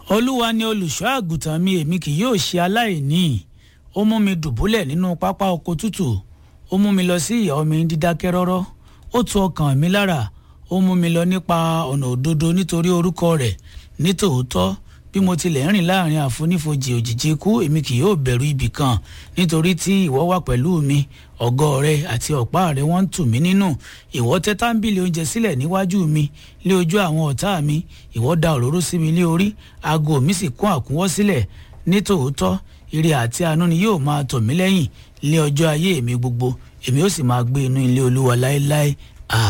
olúwa ni olùṣọ́ àgùntàn mi èmi kì yóò ṣe aláìní ó mú mi dùbúlẹ̀ nínú pápá oko tútù ó mú mi lọ sí ìyá omi dídákẹ́ rọ́rọ́ ó tu ọkàn mi lára ó mú mi lọ nípa ọ̀nà òdodo nítorí orúkọ rẹ̀ nítòótọ́ bí mo tilẹ̀ ń rìn láàrin àfonífojì òjìji ikú èmi kì yóò bẹ̀rù ibì kan nítorí tí ìwọ wà pẹ̀lú mi ọ̀gọ́ rẹ àti ọ̀pá rẹ wọ́n ń tù mí nínú ìwọ tẹ́ tábìlì oúnjẹ sílẹ̀ níwájú mi lé ojú àwọn ọ̀tá mi ìwọ da òróró sí mi lé orí aago mi sì kún àkúnwọ́ sílẹ̀ nítòótọ́ ire àti àánú ni yóò máa tọ̀ mí lẹ́yìn lé ọjọ́ ayé mi gbogbo èmi ó sì máa gbé inú ilé olúwa láéláé